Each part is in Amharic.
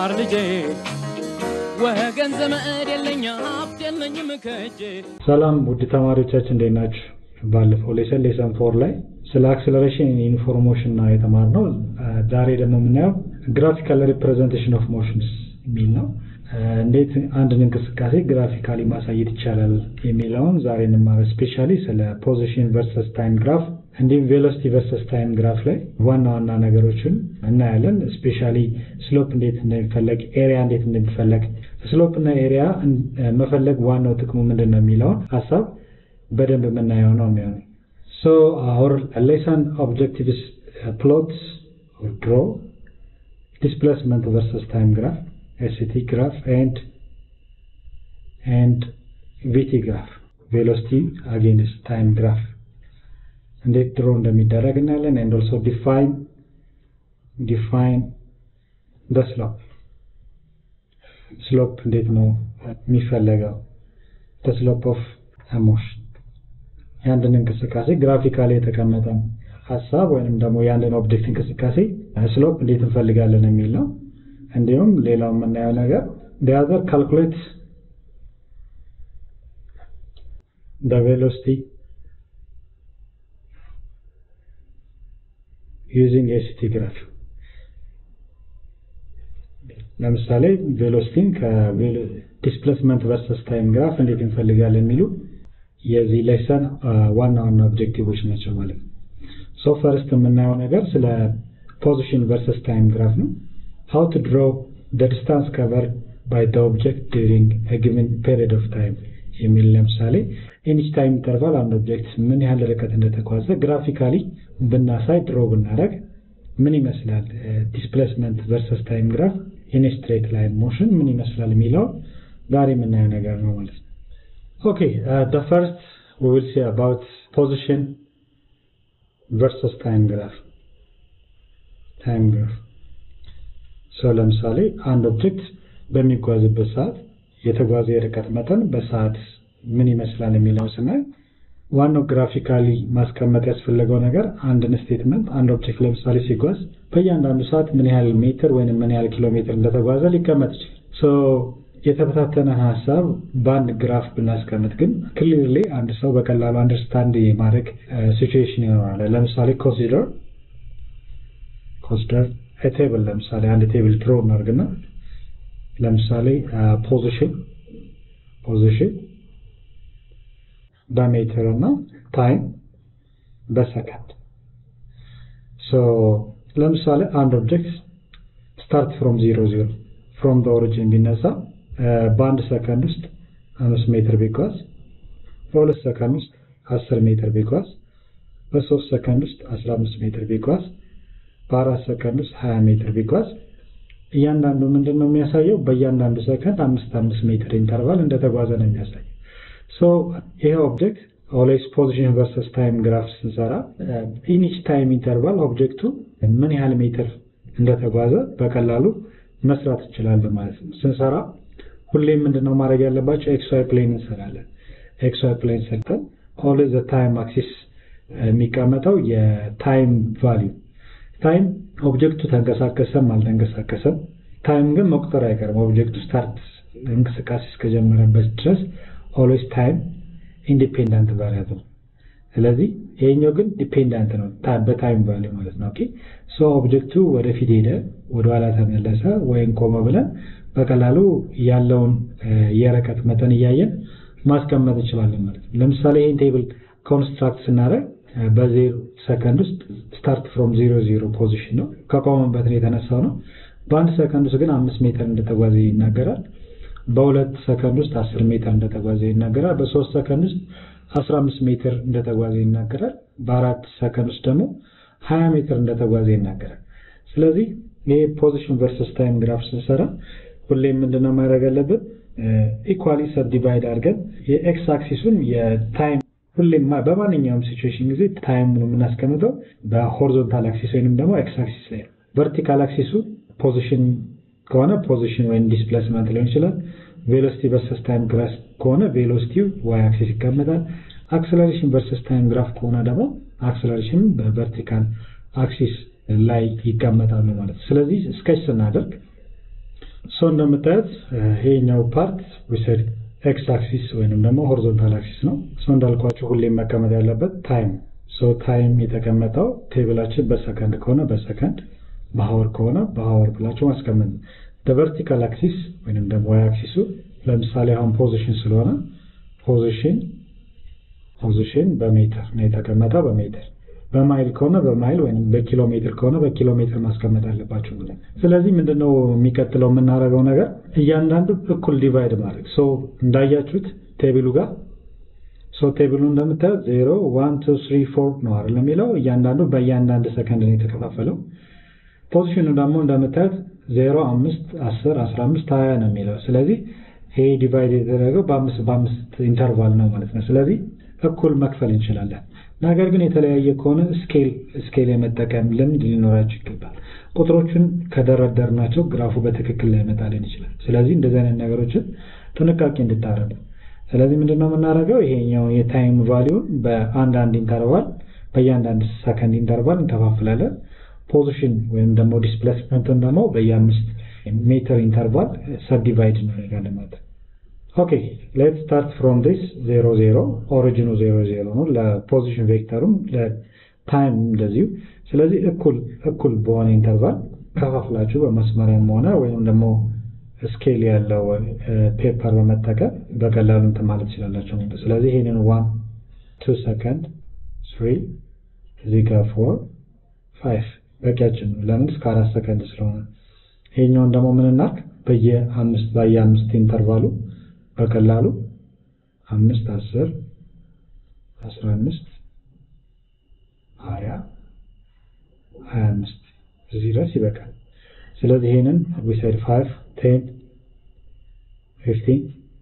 ተማር ልጄ ወገን ዘመድ የለኝ ሀብት የለኝም ከእጄ ሰላም ውድ ተማሪዎቻችን እንዴት ናችሁ? ባለፈው ሌሰን ሌሰን ፎር ላይ ስለ አክሰለሬሽን ኢንፎርሞሽን ነው የተማርነው። ዛሬ ደግሞ የምናየው ግራፊካል ሪፕሬዘንቴሽን ኦፍ ሞሽንስ የሚል ነው። እንዴት አንድን እንቅስቃሴ ግራፊካሊ ማሳየት ይቻላል የሚለውን ዛሬ እንማረ ስፔሻሊ ስለ ፖዚሽን ቨርሰስ ታይም ግራፍ እንዲሁም ቬሎሲቲ ቨርሰስ ታይም ግራፍ ላይ ዋና ዋና ነገሮችን እናያለን። ስፔሻሊ ስሎፕ እንዴት እንደሚፈለግ፣ ኤሪያ እንዴት እንደሚፈለግ፣ ስሎፕ እና ኤሪያ መፈለግ ዋናው ጥቅሙ ምንድን ነው የሚለውን ሀሳብ በደንብ የምናየው ነው የሚሆነው። ሶ አወር ሌሰን ኦብጀክቲቭስ ፕሎት ድሮ ዲስፕሌስመንት ቨርሰስ ታይም ግራፍ ኤስቲ ግራፍ ኤንድ ኤንድ ቪቲ ግራፍ ቬሎሲቲ አጌንስት ታይም ግራፍ እንዴት ድሮ እንደሚደረግ እናያለን። ኤንድ ኦልሶ ዲፋይን ዲፋይን ደ ስሎፕ ስሎፕ እንዴት ነው የሚፈለገው ደ ስሎፕ ኦፍ ሞሽን የአንድን እንቅስቃሴ ግራፊካሊ የተቀመጠ ሀሳብ ወይንም ደግሞ የአንድን ኦብጀክት እንቅስቃሴ ስሎፕ እንዴት እንፈልጋለን የሚል ነው። እንዲሁም ሌላው የምናየው ነገር ዲያዘር ካልኩሌት ደ ቬሎሲቲ ዩዚንግ ኤሲቲ ግራፍ ለምሳሌ ቬሎሲቲን ከዲስፕሌስመንት ቨርሰስ ታይም ግራፍ እንዴት እንፈልጋለን የሚሉ የዚህ ሌሰን ዋና ዋና ኦብጀክቲቮች ናቸው ማለት ነው። ሶ ፈርስት የምናየው ነገር ስለ ፖዚሽን ቨርሰስ ታይም ግራፍ ነው። ሃው ቱ ድሮ ደ ዲስታንስ ከቨርድ ባይ ደ ኦብጀክት ዱሪንግ አ ጊቨን ፔሪድ ኦፍ ታይም የሚል ለምሳሌ ኢንች ታይም ኢንተርቫል አንድ ኦብጀክት ምን ያህል ርቀት እንደተጓዘ ግራፊካሊ ብናሳይ ድሮ ብናደረግ ምን ይመስላል ዲስፕሌስመንት ቨርሰስ ታይም ግራፍ ኢን ስትሬት ላይን ሞሽን ምን ይመስላል የሚለውን ዛሬ የምናየው ነገር ነው ማለት ነው። Okay, uh, the first we will see about position versus time graph. Time graph. So ለምሳሌ አንድ ኦብጀክት በሚጓዝበት ሰዓት የተጓዘ የርቀት መጠን በሰዓት ምን ይመስላል የሚለው ስናይ ዋናው ግራፊካሊ ማስቀመጥ ያስፈለገው ነገር አንድን ስቴትመንት አንድ ኦብጀክት ለምሳሌ ሲጓዝ በእያንዳንዱ ሰዓት ምን ያህል ሜትር ወይም ምን ያህል ኪሎ ሜትር እንደተጓዘ ሊቀመጥ ይችላል። የተበታተነ ሀሳብ በአንድ ግራፍ ብናስቀምጥ ግን ክሊርሊ አንድ ሰው በቀላሉ አንደርስታንድ የማድረግ ሲቹዌሽን ይኖራል። ለምሳሌ ኮንሲደር ኮንሲደር ቴብል ለምሳሌ አንድ ቴብል ድሮ እናድርግና ለምሳሌ ፖዚሽን ፖዚሽን በሜትር እና ታይም በሰከንድ ለምሳሌ አንድ ኦብጀክት ስታርት ፍሮም ዜሮ ዜሮ ፍሮም ኦሪጂን ቢነሳ በአንድ ሰከንድ ውስጥ አምስት ሜትር ቢጓዝ በሁለት ሰከንድ ውስጥ አስር ሜትር ቢጓዝ በሶስት ሰከንድ ውስጥ አስራ አምስት ሜትር ቢጓዝ በአራት ሰከንድ ውስጥ ሀያ ሜትር ቢጓዝ እያንዳንዱ ምንድን ነው የሚያሳየው? በእያንዳንዱ ሰከንድ አምስት አምስት ሜትር ኢንተርቫል እንደተጓዘ ነው የሚያሳየው። ሶ ይሄ ኦብጀክት ኦልዌይስ ፖዚሽን ቨርሰስ ታይም ግራፍ ስንሰራ ኢኒች ታይም ኢንተርቫል ኦብጀክቱ ምን ያህል ሜትር እንደተጓዘ በቀላሉ መስራት እንችላለን ማለት ነው። ስንሰራ ሁሌም ምንድነው ማድረግ ያለባቸው? ኤክስ ዋይ ፕሌን እንሰራለን። ኤክስ ዋይ ፕሌን ሰርተን ኦልዌይዝ ዘ ታይም አክሲስ የሚቀመጠው የታይም ቫሊዩ ታይም ኦብጀክቱ ተንቀሳቀሰም አልተንቀሳቀሰም ታይም ግን መቁጠር አይቀርም። ኦብጀክቱ ስታርት እንቅስቃሴ እስከጀመረበት ድረስ ኦልዌይዝ ታይም ኢንዲፔንዳንት ቫሪያብል ስለዚህ ይሄኛው ግን ዲፔንዳንት ነው በታይም ቫሊዩ ማለት ነው። ኦኬ ሶ ኦብጀክቱ ወደፊት ሄደ፣ ወደኋላ ተመለሰ ወይም ቆመ ብለን በቀላሉ ያለውን የርቀት መጠን እያየን ማስቀመጥ እንችላለን ማለት ነው። ለምሳሌ ይህን ቴብል ኮንስትራክት ስናደርግ በዜሮ ሰከንድ ውስጥ ስታርት ፍሮም ዜሮ ዜሮ ፖዚሽን ነው ከቆመበት ነው የተነሳው ነው። በአንድ ሰከንድ ውስጥ ግን አምስት ሜትር እንደተጓዘ ይናገራል። በሁለት ሰከንድ ውስጥ አስር ሜትር እንደተጓዘ ይናገራል። በሶስት ሰከንድ ውስጥ 15 ሜትር እንደተጓዘ ይናገራል። በአራት ሰከንድ ውስጥ ደግሞ 20 ሜትር እንደተጓዘ ይናገራል። ስለዚህ ይሄ ፖዚሽን ቨርሰስ ታይም ግራፍ ስንሰራ ሁሌም ምንድነው ማድረግ ያለብን? ኢኳሊ ሰብዲቫይድ አድርገን የኤክስ አክሲሱን የታይም ሁሌም በማንኛውም ሲቹዌሽን ጊዜ ታይም የምናስቀምጠው በሆሪዞንታል አክሲስ ወይንም ደግሞ ኤክስ አክሲስ ላይ ነው። ቨርቲካል አክሲሱ ፖዚሽን ከሆነ ፖዚሽን ወይም ዲስፕሌስመንት ሊሆን ይችላል። ቬሎሲቲ ቨርሰስ ታይም ግራፍ ከሆነ ቬሎሲቲው ዋይ አክሲስ ይቀመጣል። አክሰለሬሽን ቨርሰስ ታይም ግራፍ ከሆነ ደግሞ አክሰለሬሽን በቨርቲካል አክሲስ ላይ ይቀመጣሉ ማለት ነው። ስለዚህ ስኬች ስናደርግ ሶ እንደምታዩት ይሄኛው ፓርት ዊሰድ ኤክስ አክሲስ ወይንም ደግሞ ሆሪዞንታል አክሲስ ነው። ሶ እንዳልኳችሁ ሁሌም መቀመጥ ያለበት ታይም ሶ ታይም የተቀመጠው ቴብላችን በሰከንድ ከሆነ በሰከንድ በሀወር ከሆነ በሀወር ብላችሁ ማስቀመጥ ነው። ቨርቲካል አክሲስ ወይንም ደግሞ ዋይ አክሲሱ ለምሳሌ አሁን ፖዚሽን ስለሆነ ፖዚሽን ፖዚሽን በሜትር ነው የተቀመጠው በሜትር በማይል ከሆነ በማይል ወይም በኪሎ ሜትር ከሆነ በኪሎ ሜትር ማስቀመጥ አለባቸው ብለን። ስለዚህ ምንድነው የሚቀጥለው የምናደርገው ነገር እያንዳንዱ እኩል ዲቫይድ ማድረግ ሶ እንዳያችሁት ቴብሉ ጋር ሶ ቴብሉ እንደምታዩት ዜሮ ዋን ቱ ስሪ ፎር ነው አይደል የሚለው እያንዳንዱ በእያንዳንድ ሰከንድ ነው የተከፋፈለው። ፖዚሽኑ ደግሞ እንደምታዩት ዜሮ አምስት አስር አስራ አምስት ሀያ ነው የሚለው ስለዚህ ይሄ ዲቫይድ የተደረገው በአምስት በአምስት ኢንተርቫል ነው ማለት ነው። ስለዚህ እኩል መክፈል እንችላለን። ነገር ግን የተለያየ ከሆነ ስኬል ስኬል የመጠቀም ልምድ ሊኖራቸው ይገባል። ቁጥሮቹን ከደረደርናቸው ግራፉ በትክክል ላይመጣልን ይችላል። ስለዚህ እንደዚህ አይነት ነገሮችን ጥንቃቄ እንድታረጉ። ስለዚህ ምንድነው የምናደርገው? ይሄኛው የታይም ቫሊዩን በአንዳንድ ኢንተርቫል በእያንዳንድ ሰከንድ ኢንተርቫል እንከፋፍላለን። ፖዚሽን ወይም ደግሞ ዲስፕሌስመንቱን ደግሞ በየአምስት ሜትር ኢንተርቫል ሰብዲቫይድ እናደርጋለን ማለት ነው። ኦኬ ሌት ስታርት ፍሮም ዲስ ዜሮ ዜሮ ኦሪጂኑ ዜሮ ዜሮ ነው። ለፖዚሽን ቬክተሩም ለታይም እንደዚሁ። ስለዚህ እኩል እኩል በሆነ ኢንተርቫል ከፋፍላችሁ በመስመሪያም ሆነ ወይም ደግሞ ስኬል ያለው ፔፐር በመጠቀም በቀላሉ እንትን ማለት ትችላላችሁ። ስለዚህ ይሄንን ዋን ቱ ሰከንድ ስሪ እዚህ ጋር ፎር ፋይቭ በቂያችን ነው። ለምን እስከ አራት ሰከንድ ስለሆነ። ይሄኛውን ደግሞ ምን እናድርግ? በየአምስት በየአምስት ኢንተርቫሉ በቀላሉ አምስት አስር አስራ አምስት ሀያ ሀያ አምስት እዚህ ድረስ ይበቃል። ስለዚህ ይሄንን ዊሳይድ ፋይቭ ቴን ፊፍቲን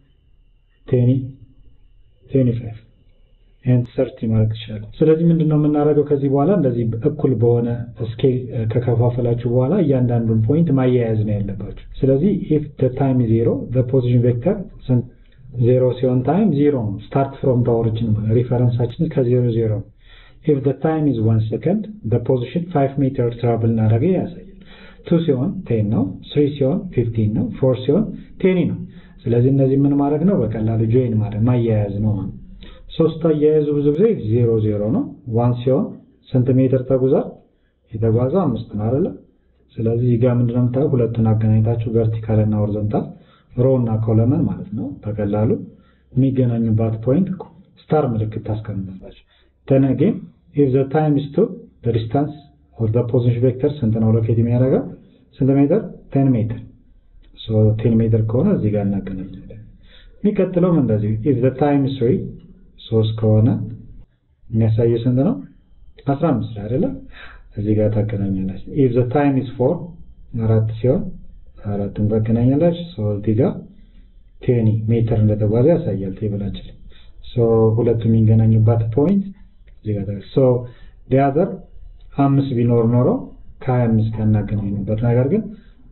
ቴኒ ቴኒ ፋይቭ ይህን ሰርቲ ማድረግ ትችላለን። ስለዚህ ምንድን ነው የምናደርገው ከዚህ በኋላ እንደዚህ እኩል በሆነ ስኬል ከከፋፈላችሁ በኋላ እያንዳንዱን ፖይንት ማያያዝ ነው ያለባችሁ። ስለዚህ ኢፍ ታይም ዜሮ ፖዚሽን ቬክተር ዜሮ ሲሆን ታይም ዜሮ ነው። ስታርት ፍሮም ኦሪጂን ሪፈረንሳችን ከዜሮ ዜሮ ነው። ኢፍ ታይም ኢዝ ዋን ሰከንድ ፖዚሽን ፋይቭ ሜትር ትራቭል እናደረገ ያሳያል። ቱ ሲሆን ቴን ነው። ስሪ ሲሆን ፊፍቲን ነው። ፎር ሲሆን ቴኒ ነው። ስለዚህ እነዚህ ምን ማድረግ ነው? በቀላሉ ጆይን ማድረግ ማያያዝ ነው ማለት ነው። ሶስት አያያዙ ብዙ ጊዜ ዜሮ ዜሮ ነው። ዋን ሲሆን ስንት ሜትር ተጉዟል? የተጓዘው አምስት ነው አይደለ? ስለዚህ እዚህ ጋር ምንድነው የምታየው? ሁለቱን አገናኝታችሁ ቨርቲካል እና ሆሪዞንታል ሮ እና ኮለመን ማለት ነው። በቀላሉ የሚገናኙባት ፖይንት ስታር ምልክት ታስቀምጣላችሁ። then again if the time is 2 the distance or the position vector ስንት ነው ሎኬት የሚያደርገው ስንት ሜትር 10 ሜትር so 10 ሜትር ከሆነ እዚህ ጋር እናገናኛለን። የሚቀጥለውም እንደዚህ if the time is 3 ሶስት ከሆነ የሚያሳየው ስንት ነው 15 አይደለ እዚህ ጋር ታገናኛላችሁ። if the time is 4 አራት ሲሆን አራቱን ታገናኛላችሁ። ሶ እዚህ ጋር ቴኒ ሜትር እንደተጓዘ ያሳያል ቴብላችን። ሶ ሁለቱ የሚገናኙባት ፖይንት እዚህ ጋር ሶ ዲያዘር አምስት ቢኖር ኖሮ ከሀያ አምስት ጋር እናገናኙበት ነገር ግን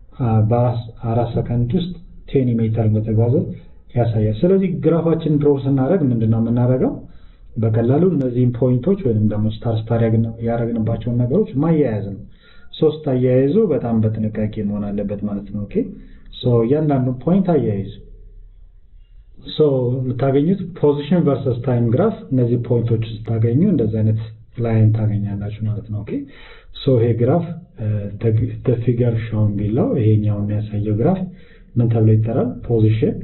በአራት ሰከንድ ውስጥ ቴኒ ሜትር እንደተጓዘ ያሳያል። ስለዚህ ግራፋችን ድሮ ስናደርግ ምንድን ነው የምናደርገው? በቀላሉ እነዚህን ፖይንቶች ወይም ደግሞ ስታር ስታር ያደረግንባቸውን ነገሮች ማያያዝ ነው። ሶስት አያይዙ በጣም በጥንቃቄ መሆን አለበት ማለት ነው። ኦኬ ሶ እያንዳንዱን ፖይንት አያይዙ። ሶ የምታገኙት ፖዚሽን ቨርሰስ ታይም ግራፍ እነዚህ ፖይንቶች ስታገኙ እንደዚህ አይነት ላይን ታገኛላችሁ ማለት ነው። ኦኬ ሶ ይሄ ግራፍ ፊገር ሾውን ቢለው ይሄኛው የሚያሳየው ግራፍ ምን ተብሎ ይጠራል? ፖዚሽን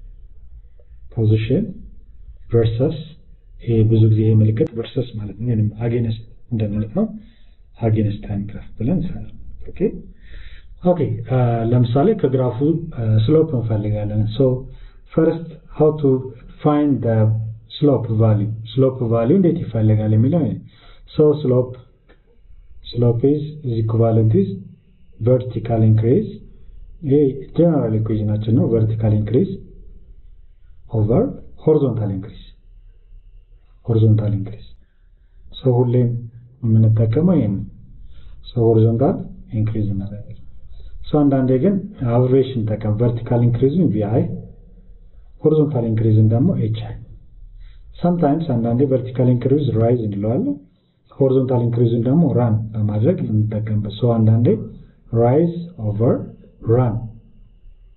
ፖዚሽን ቨርሰስ ይሄ ብዙ ጊዜ ይሄ ምልክት ቨርሰስ ማለት ነው ወይም አጌንስት እንደማለት ነው። አጌንስት ታይም ግራፍ ብለን እንሰራለን። ኦኬ ኦኬ ለምሳሌ ከግራፉ ስሎፕ እንፈልጋለን። ሶ ፈርስት ሃው ቱ ፋይንድ ዘ ስሎፕ ቫልዩ ስሎፕ ቫልዩ እንዴት ይፈልጋል የሚለው ሶ ስሎፕ ስሎፕ ኢዝ ኢዝ ኢኩቫለንት ኢዝ ቨርቲካል ኢንክሪዝ ይሄ ጀነራል ኢኩዌሽናችን ነው። ቨርቲካል ኢንክሪዝ ኦቨር ሆሪዞንታል ኢንክሪዝ ሆሪዞንታል ኢንክሪዝ ሶ ሁሌም የምንጠቀመው ይሄን ሶ ሆሪዞንታል ኢንክሪዝ እናደርጋለን። ሶ አንዳንዴ ግን አብሬሽን ጠቀም ቨርቲካል ኢንክሪዝን ቪአይ ሆሪዞንታል ኢንክሪዝን ደግሞ ኤች አይ ሰምታይምስ አንዳንዴ ቨርቲካል ኢንክሪዝ ራይዝ እንለዋለን። ሆሪዞንታል ኢንክሪዝን ደግሞ ራን በማድረግ እንጠቀምበት። ሶ አንዳንዴ ራይዝ ኦቨር ራን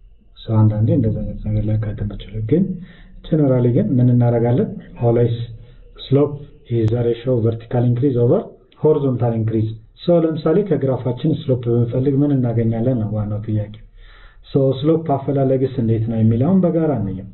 ሰው አንዳንዴ እንደዚህ አይነት ነገር ሊያጋጥም ይችላል። ግን ጀነራሊ ግን ምን እናደርጋለን? ኦልዌይስ ስሎፕ ኢዝ ዘ ሬሽዮ ቨርቲካል ኢንክሪዝ ኦቨር ሆሪዞንታል ኢንክሪዝ። ሰው ለምሳሌ ከግራፋችን ስሎፕ ብንፈልግ ምን እናገኛለን ነው ዋናው ጥያቄ። ሶ ስሎፕ አፈላለግስ እንዴት ነው የሚለውን በጋራ እንየው።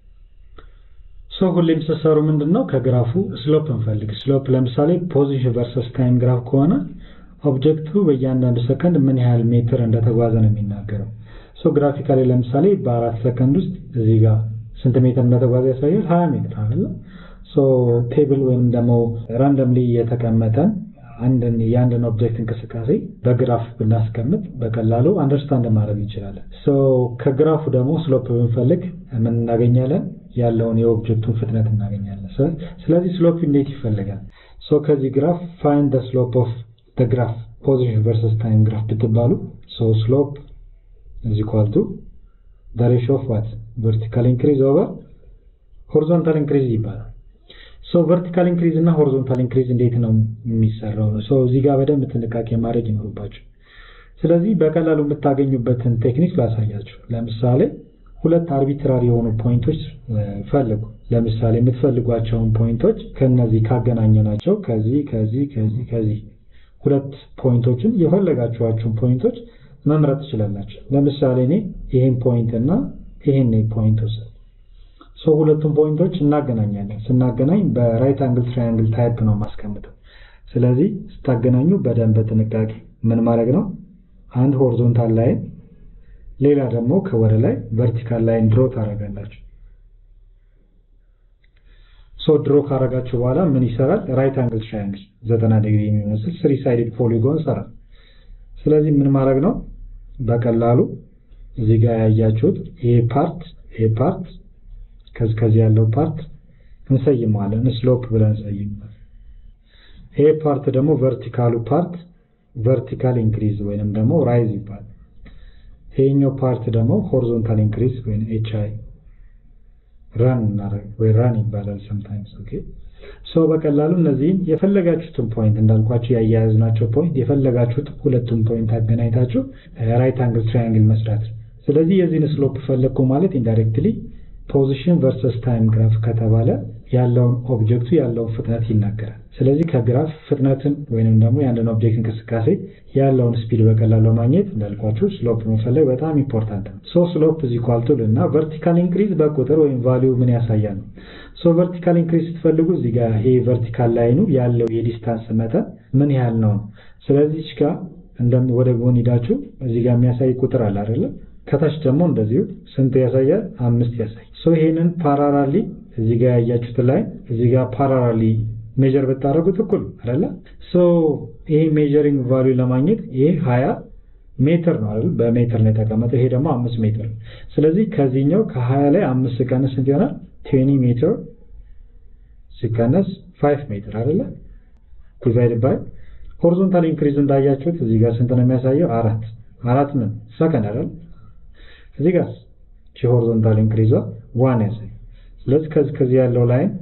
ሶ ሁሌም ስትሰሩ ምንድን ነው ከግራፉ ስሎፕ እንፈልግ። ስሎፕ ለምሳሌ ፖዚሽን ቨርሰስ ታይም ግራፍ ከሆነ ኦብጀክቱ በእያንዳንዱ ሰከንድ ምን ያህል ሜትር እንደተጓዘ ነው የሚናገረው። ሶ ግራፊካሊ ለምሳሌ በአራት ሰከንድ ውስጥ እዚህ ጋር ስንት ሜትር እንደተጓዘ ያሳያል? ሀያ ሜትር አይደለ? ሶ ቴብል ወይም ደግሞ ራንደምሊ የተቀመጠን አንድን የአንድን ኦብጀክት እንቅስቃሴ በግራፍ ብናስቀምጥ በቀላሉ አንደርስታንድ ማድረግ እንችላለን። ሶ ከግራፉ ደግሞ ስሎፕ ብንፈልግ ምን እናገኛለን? ያለውን የኦብጀክቱን ፍጥነት እናገኛለን። ስለዚህ ስሎፕ እንዴት ይፈልጋል? ሶ ከዚህ ግራፍ ፋይንድ ስሎፕ ኦፍ ግራፍ ፖዚሽን ቨርሰስ ታይም ግራፍ ብትባሉ ሶ ስሎፕ is equal to the ratio of what vertical increase over horizontal increase ይባላል። ሶ ቨርቲካል ኢንክሪዝ እና ሆሪዞንታል ኢንክሪዝ እንዴት ነው የሚሰራው? ሶ እዚህ ጋር በደንብ ጥንቃቄ ማድረግ ይኖርባቸው። ስለዚህ በቀላሉ የምታገኙበትን ቴክኒክ ላሳያችሁ። ለምሳሌ ሁለት አርቢትራሪ የሆኑ ፖይንቶች ፈልጉ። ለምሳሌ የምትፈልጓቸውን ፖይንቶች ከነዚህ ካገናኘናቸው ከዚህ ከዚህ ከዚህ ከዚህ ሁለት ፖይንቶችን የፈለጋችኋቸውን ፖይንቶች መምረጥ ትችላላችሁ። ለምሳሌ እኔ ይህን ፖይንት እና ይህን ፖይንት ወሰድ ሰው ሁለቱም ፖይንቶች እናገናኛለን። ስናገናኝ በራይት አንግል ትራያንግል ታይፕ ነው ማስቀምጠው። ስለዚህ ስታገናኙ በደንብ በጥንቃቄ ምን ማድረግ ነው? አንድ ሆሪዞንታል ላይን፣ ሌላ ደግሞ ከወደ ላይ ቨርቲካል ላይን ድሮ ታደርጋላችሁ። ሶ ድሮ ካረጋችሁ በኋላ ምን ይሰራል? ራይት አንግል ትራያንግል ዘጠና ዲግሪ የሚመስል ስሪ ሳይድድ ፖሊጎን ይሰራል። ስለዚህ ምን ማድረግ ነው? በቀላሉ እዚህ ጋር ያያችሁት ይሄ ፓርት ይሄ ፓርት ከዚህ ከዚህ ያለው ፓርት እንሰይመዋለን ስሎፕ ብለን እንሰይመዋለን። ይሄ ፓርት ደግሞ ቨርቲካሉ ፓርት ቨርቲካል ኢንክሪዝ ወይንም ደግሞ ራይዝ ይባላል። ይሄኛው ፓርት ደግሞ ሆሪዞንታል ኢንክሪዝ ወይም ኤች አይ ራን እናደርግ ወይ ራን ይባላል ሰምታይምስ ኦኬ ሰው በቀላሉ እነዚህን የፈለጋችሁትን ፖይንት እንዳልኳችሁ ያያያዝናቸው ፖይንት የፈለጋችሁት ሁለቱም ፖይንት አገናኝታችሁ ራይት አንግል ትራያንግል መስራት። ስለዚህ የዚህን ስሎፕ ፈለግኩ ማለት ኢንዳይሬክትሊ ፖዚሽን ቨርሰስ ታይም ግራፍ ከተባለ ያለውን ኦብጀክቱ ያለውን ፍጥነት ይናገራል። ስለዚህ ከግራፍ ፍጥነትን ወይንም ደግሞ የአንድን ኦብጀክት እንቅስቃሴ ያለውን ስፒድ በቀላሉ ማግኘት እንዳልኳችሁ ስሎፕ መፈለግ በጣም ኢምፖርታንት ነው። ሶ ስሎፕ ኢዝ ኢኳል ቱ እና ቨርቲካል ኢንክሪዝ በቁጥር ወይም ቫሊዩ ምን ያሳያል ነው። ሶ ቨርቲካል ኢንክሪዝ ስትፈልጉ እዚህ ጋር ይሄ ቨርቲካል ላይኑ ያለው የዲስታንስ መጠን ምን ያህል ነው ነው። ስለዚህ እዚህ ጋር እንደም ወደ ጎን ሂዳችሁ እዚህ ጋር የሚያሳይ ቁጥር አለ አይደለም? ከታች ደግሞ እንደዚሁ ስንት ያሳያል? አምስት ያሳይ። ሶ ይሄንን ፓራራሊ እዚህ ጋር ያያችሁት ላይ እዚህ ጋር ፓራራሊ ሜጀር ብታደርጉት እኩል አይደለ? ሶ ይሄ ሜጀሪንግ ቫልዩ ለማግኘት ይሄ 20 ሜትር ነው አይደል? በሜትር ነው የተቀመጠው። ይሄ ደግሞ 5 ሜትር ነው። ስለዚህ ከዚህኛው ከ20 ላይ 5 ሲቀነስ ስንት ይሆናል? 20 ሜትር ሲቀነስ 5 ሜትር አይደለ? ዲቫይድ ባይ ሆሪዞንታል ኢንክሪዝ እንዳያችሁት እዚህ ጋር ስንት ነው የሚያሳየው? አራት አራት ምን ሰከንድ አይደል? እዚህ ጋር ቺ ሆሪዞንታል ኢንክሪዟ ዋን ያሳይ። ስለዚህ ከዚህ ከዚህ ያለው ላይን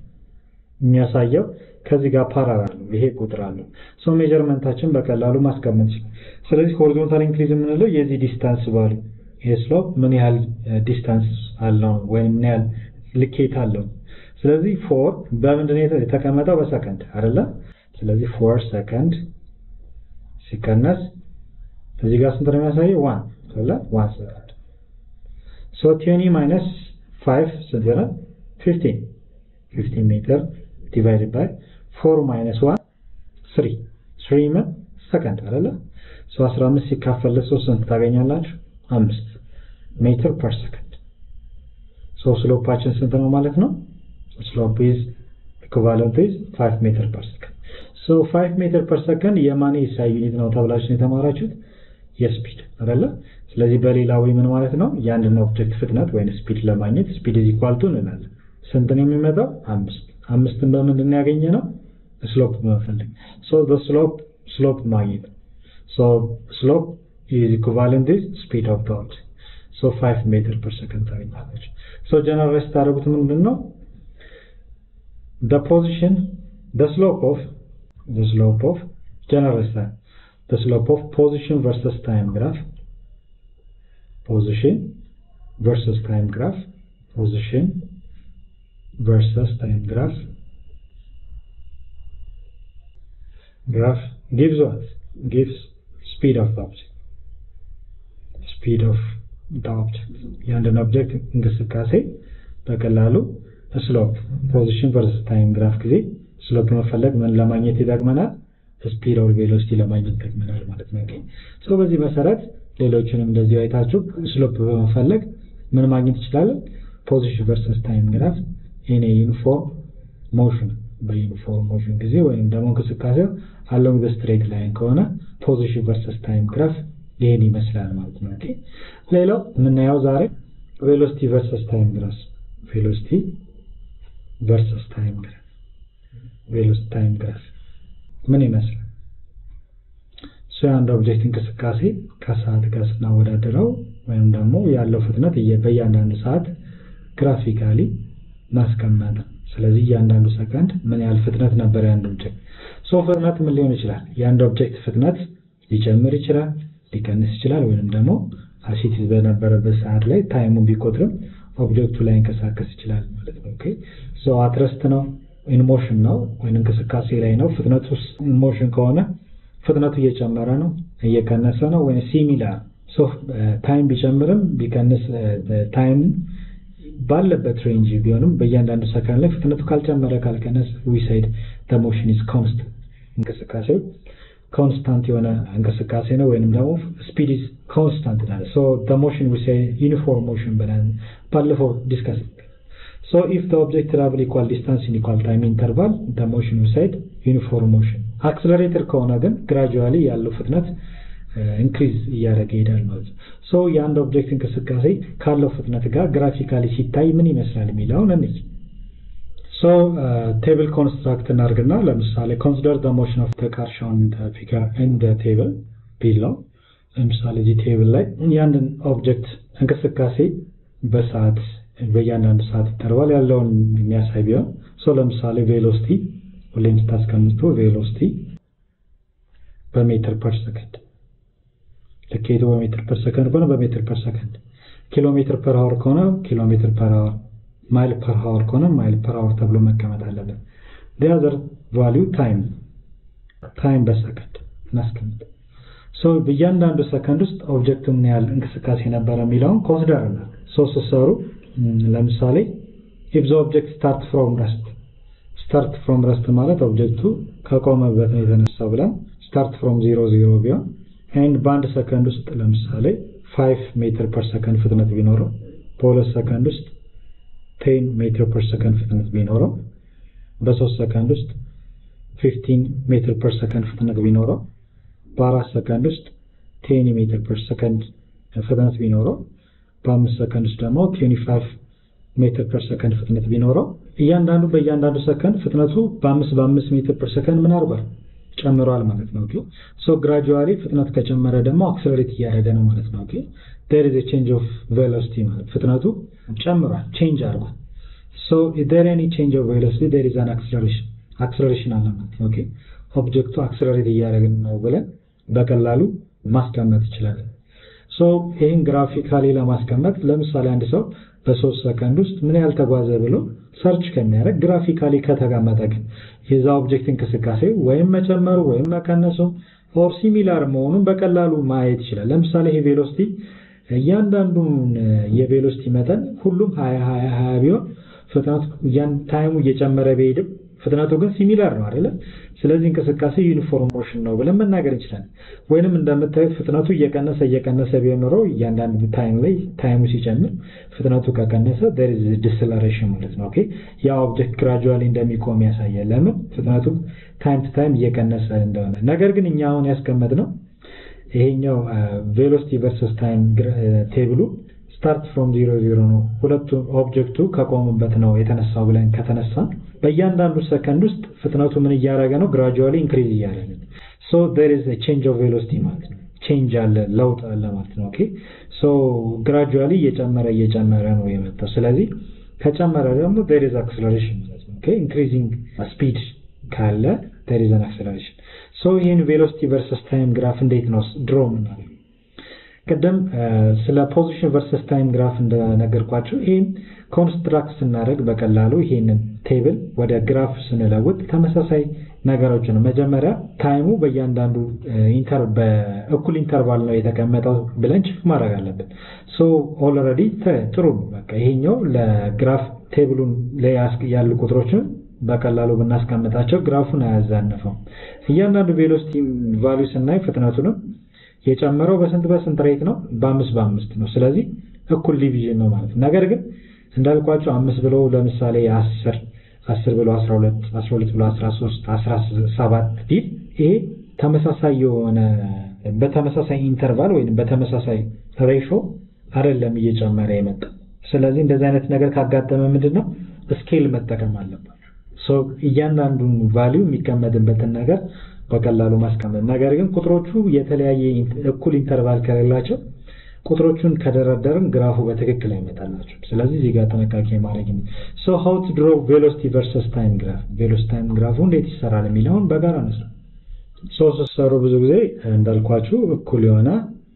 የሚያሳየው ከዚህ ጋር ፓራላል ነው። ይሄ ቁጥር አለው። ሶ ሜጀርመንታችን በቀላሉ ማስቀመጥ ይችላል። ስለዚህ ሆሪዞንታል ኢንክሪዝ የምንለው የዚህ ዲስታንስ ቫሉ ይሄ ስሎፕ ምን ያህል ዲስታንስ አለው ወይም ምን ያህል ልኬት አለው። ስለዚህ ፎር በምንድን ነው የተቀመጠው? በሰከንድ አይደለ? ስለዚህ ፎር ሰከንድ ሲቀነስ እዚህ ጋር ስንት ነው የሚያሳየው? ዋን አይደለ? ዋን ሰከንድ ሶ ቲኒ ማይነስ ፋይቭ ስንት ይሆናል? ፊፍቲን ፊፍቲን ሜትር ዲቫይድድ ባይ ፎር ማይነስ ዋን ስሪ ስሪ ምን ሰከንድ አይደለ? ሶ 15 ሲካፈል ለሶስት ስንት ታገኛላችሁ? አምስት ሜትር ፐር ሰከንድ። ሶ ስሎፓችን ስንት ነው ማለት ነው? ስሎፕ ኢዝ ኢኩቫለንት ኢዝ 5 ሜትር ፐር ሰከንድ። ሶ 5 ሜትር ፐር ሰከንድ የማን ኤስአይ ዩኒት ነው ተብላችሁ የተማራችሁት? የስፒድ አይደለ? ስለዚህ በሌላ ወይ ምን ማለት ነው? የአንድን ኦብጀክት ፍጥነት ወይም ስፒድ ለማግኘት ስፒድ ኢዝ ኢኳል ቱ እንላለን። ስንት ነው የሚመጣው? አምስት አምስትን በምንድን ነው ያገኘ ነው? ስሎፕ በመፈለግ ሶ በስሎፕ ስሎፕ ማግኘት ሶ ስሎፕ ኢዝ ኢኩቫለንት ኢዝ ስፒድ ኦፍ ቶት ሶ 5 ሜትር ፐር ሰከንድ ታገኛለች። ሶ ጀነራላይዝ ታደርጉት ምንድን ነው the position the slope of the slope of generalize that the slope of position versus time graph position versus time graph position versus time graph graph gives what gives speed of the object speed of the object የአንድን ኦብጀክት እንቅስቃሴ በቀላሉ ስሎፕ ፖዚሽን ቨርሰስ ታይም ግራፍ ጊዜ ስሎፕ መፈለግ ምን ለማግኘት ይጠቅመናል ስፒድ ኦር ቬሎሲቲ ለማግኘት ይጠቅመናል ማለት ነው ሶ በዚህ መሰረት ሌሎችንም እንደዚሁ አይታችሁ ስሎፕ በመፈለግ ምን ማግኘት ይችላለን ፖዚሽን ቨርሰስ ታይም ግራፍ ኢን ዩኒፎርም ሞሽን በዩኒፎርም ሞሽን ጊዜ ወይም ደግሞ እንቅስቃሴው አሎንግ ስትሬት ላይን ከሆነ ፖዚሽን ቨርሰስ ታይም ግራፍ ይህን ይመስላል ማለት ነው ሌላው የምናየው ዛሬ ቬሎሲቲ ቨርሰስ ታይም ግራፍ ቬሎሲቲ ቨርሰስ ታይም ግራፍ ቬሎሲቲ ታይም ግራፍ ምን ይመስላል እሱ የአንድ ኦብጀክት እንቅስቃሴ ከሰዓት ጋር ስናወዳደረው ወይም ደግሞ ያለው ፍጥነት በእያንዳንዱ ሰዓት ግራፊካሊ ማስቀመጥ ስለዚህ እያንዳንዱ ሰከንድ ምን ያህል ፍጥነት ነበር የአንድ ኦብጀክት ሶ ፍጥነት ምን ሊሆን ይችላል የአንድ ኦብጀክት ፍጥነት ሊጨምር ይችላል ሊቀንስ ይችላል ወይም ደግሞ አሲቲዝ በነበረበት ሰዓት ላይ ታይሙን ቢቆጥርም ኦብጀክቱ ላይ እንቀሳቀስ ይችላል ማለት ነው ኦኬ ሶ አትረስት ነው ኢንሞሽን ነው ወይም እንቅስቃሴ ላይ ነው ፍጥነቱ ኢንሞሽን ከሆነ ፍጥነቱ እየጨመረ ነው እየቀነሰ ነው ወይም ሲሚላር ሶ ታይም ቢጨምርም ቢቀንስ ታይም ባለበት ሬንጅ ቢሆንም በእያንዳንዱ ሰከንድ ላይ ፍጥነቱ ካልጨመረ ካልቀነስ ዊሳይድ ሞሽን ኢዝ ኮንስታንት እንቅስቃሴው ኮንስታንት የሆነ እንቅስቃሴ ነው ወይንም ደግሞ ስፒድ ኢዝ ኮንስታንት ናለ ሶ ሞሽን ዊሳይ ዩኒፎርም ሞሽን ብለን ባለፈው ዲስከስ So if the object travel equal distance in equal time interval, the motion beside uniform motion. አክስለሬተር ከሆነ ግን ግራጁዋሊ ያለው ፍጥነት ኢንክሪዝ እያደረገ ይሄዳል ማለት ነው። ሶ የአንድ ኦብጀክት እንቅስቃሴ ካለው ፍጥነት ጋር ግራፊካሊ ሲታይ ምን ይመስላል የሚለውን እንይ። ሶ ቴብል ኮንስትራክት እናድርግና ለምሳሌ ኮንሲደር ዘ ሞሽን ኦፍ ዘ ካር ሾውን ኢን ዘ ፊገር ኢን ዘ ቴብል ቢለው ለምሳሌ እዚህ ቴብል ላይ የአንድን ኦብጀክት እንቅስቃሴ በሰዓት በእያንዳንዱ ሰዓት ኢንተርቫል ያለውን የሚያሳይ ቢሆን ሶ ለምሳሌ ቬሎሲቲ ሁሌም ስታስቀምጡ ቬሎሲቲ በሜትር ፐር ሰከንድ ልኬቱ በሜትር ፐር ሰከንድ ከሆነ በሜትር ፐር ሰከንድ ኪሎ ሜትር ፐር አወር ከሆነ ኪሎ ሜትር ፐር አወር ማይል ፐር አወር ከሆነ ማይል ፐር አወር ተብሎ መቀመጥ አለበት ዲያዘር ቫሊዩ ታይም ታይም በሰከንድ እናስቀምጥ ሶ በእያንዳንዱ ሰከንድ ውስጥ ኦብጀክቱ ምን ያህል እንቅስቃሴ ነበረ የሚለውን ኮንሲደር እናድርግ ሶ ስትሰሩ ለምሳሌ ኢፍ ዘ ኦብጀክት ስታርት ፍሮም ረስት ስታርት ፍሮም ረስት ማለት ኦብጀክቱ ከቆመበት ነው የተነሳው ብለን ስታርት ፍሮም ዜሮ ዜሮ ቢሆን ኤንድ በአንድ ሰከንድ ውስጥ ለምሳሌ 5 ሜትር ፐር ሰከንድ ፍጥነት ቢኖረው በሁለት ሰከንድ ውስጥ 10 ሜትር ፐር ሰከንድ ፍጥነት ቢኖረው በሶስት ሰከንድ ውስጥ 15 ሜትር ፐር ሰከንድ ፍጥነት ቢኖረው በአራት ሰከንድ ውስጥ 10 ሜትር ፐር ሰከንድ ፍጥነት ቢኖረው በአምስት ሰከንድ ውስጥ ደግሞ 25 ሜትር ፐር ሰከንድ ፍጥነት ቢኖረው እያንዳንዱ በእያንዳንዱ ሰከንድ ፍጥነቱ በአምስት በአምስት ሜትር ፐር ሰከንድ ምን አርጓል ጨምሯል ማለት ነው ኦኬ ሶ ግራጁዋሊ ፍጥነት ከጨመረ ደግሞ አክሰለሬት እያደረገ ነው ማለት ነው ኦኬ there is a change of velocity ማለት ፍጥነቱ ጨምሯል ቼንጅ አድርጓል so if there any change of velocity there is an acceleration acceleration አለ ማለት ነው ኦኬ ኦብጀክቱ አክሰለሬት እያደረግን ነው ብለን በቀላሉ ማስቀመጥ ይችላል ሶ ይህን ግራፊካሊ ለማስቀመጥ ለምሳሌ አንድ ሰው በሶስት ሰከንድ ውስጥ ምን ያህል ተጓዘ ብሎ ሰርች ከሚያደርግ ግራፊካሊ ከተቀመጠ ግን የዛ ኦብጀክት እንቅስቃሴ ወይም መጨመሩ ወይም መቀነሱ ኦር ሲሚላር መሆኑን በቀላሉ ማየት ይችላል። ለምሳሌ ይሄ ቬሎሲቲ እያንዳንዱን የቬሎሲቲ መጠን ሁሉም 20 20 20 ቢሆን ፍጥነቱ ታይሙ እየጨመረ ቢሄድም ፍጥነቱ ግን ሲሚላር ነው አይደለ? ስለዚህ እንቅስቃሴ ዩኒፎርም ሞሽን ነው ብለን መናገር እንችላለን። ወይንም እንደምታዩት ፍጥነቱ እየቀነሰ እየቀነሰ ቢሆን ኖሮ እያንዳንዱ ታይም ላይ ታይሙ ሲጨምር ፍጥነቱ ከቀነሰ there is deceleration ማለት ነው። ኦኬ ያ ኦብጀክት ግራጁዋሊ እንደሚቆም ያሳያል። ለምን ፍጥነቱ ታይም ቱ ታይም እየቀነሰ እንደሆነ። ነገር ግን እኛ አሁን ያስቀመጥነው ይሄኛው ቬሎሲቲ ቨርሰስ ታይም ቴብሉ ስታርት ፍሮም ዜሮ ዜሮ ነው። ሁለቱ ኦብጀክቱ ከቆሙበት ነው የተነሳው ብለን ከተነሳን በእያንዳንዱ ሰከንድ ውስጥ ፍጥነቱ ምን እያደረገ ነው? ግራጁዋሊ ኢንክሪዝ እያደረገ ነው። ሶ ዴር ኢዝ ቼንጅ ኦፍ ቬሎሲቲ ማለት ነው። ቼንጅ አለ፣ ለውጥ አለ ማለት ነው። ኦኬ ሶ ግራጁዋሊ እየጨመረ እየጨመረ ነው የመጣው። ስለዚህ ከጨመረ ደግሞ ዴር ኢዝ አክሰለሬሽን ማለት ነው። ኦኬ ኢንክሪዚንግ ስፒድ ካለ ዴር ኢዝ አን አክሰለሬሽን። ሶ ይህን ቬሎሲቲ ቨርሰስ ታይም ግራፍ እንዴት ነው ድሮ የምናደርገው? ቅድም ስለ ፖዚሽን ቨርሰስ ታይም ግራፍ እንደነገርኳቸው ይህም ኮንስትራክት ስናደርግ በቀላሉ ይሄንን ቴብል ወደ ግራፍ ስንለውጥ ተመሳሳይ ነገሮች ነው። መጀመሪያ ታይሙ በእያንዳንዱ በእኩል ኢንተርቫል ነው የተቀመጠው ብለን ቼክ ማድረግ አለብን። ሶ ኦልሬዲ ጥሩ ነው። በቃ ይሄኛው ለግራፍ ቴብሉን ላይ ያሉ ቁጥሮችን በቀላሉ ብናስቀምጣቸው ግራፉን አያዛንፈው። እያንዳንዱ ቬሎሲቲ ቫሊዩ ስናይ ፍጥነቱንም የጨመረው በስንት በስንት ሬት ነው? በአምስት በአምስት ነው። ስለዚህ እኩል ዲቪዥን ነው ማለት ነው። ነገር ግን እንዳልኳቸው አምስት ብሎ ለምሳሌ አስር አስር ብሎ አስራ ሁለት አስራ ሁለት ብሎ አስራ ሶስት አስራ ሰባት ቢል ይሄ ተመሳሳይ የሆነ በተመሳሳይ ኢንተርቫል ወይም በተመሳሳይ ሬሾ አይደለም እየጨመረ የመጣ ስለዚህ እንደዚህ አይነት ነገር ካጋጠመ ምንድን ነው ስኬል መጠቀም አለባቸው። እያንዳንዱን ቫሊዩ የሚቀመጥበትን ነገር በቀላሉ ማስቀመጥ። ነገር ግን ቁጥሮቹ የተለያየ እኩል ኢንተርቫል ከሌላቸው ቁጥሮቹን ከደረደርን ግራፉ በትክክል አይመጣላቸው። ስለዚህ እዚህ ጋር ጥንቃቄ ማድረግ ነው። ሶ ሃው ቱ ድሮ ቬሎሲቲ ቨርሰስ ታይም ግራፍ፣ ቬሎሲቲ ታይም ግራፉ እንዴት ይሰራል የሚለውን በጋራ ነው። ሶ ስትሰሩ ብዙ ጊዜ እንዳልኳችሁ እኩል የሆነ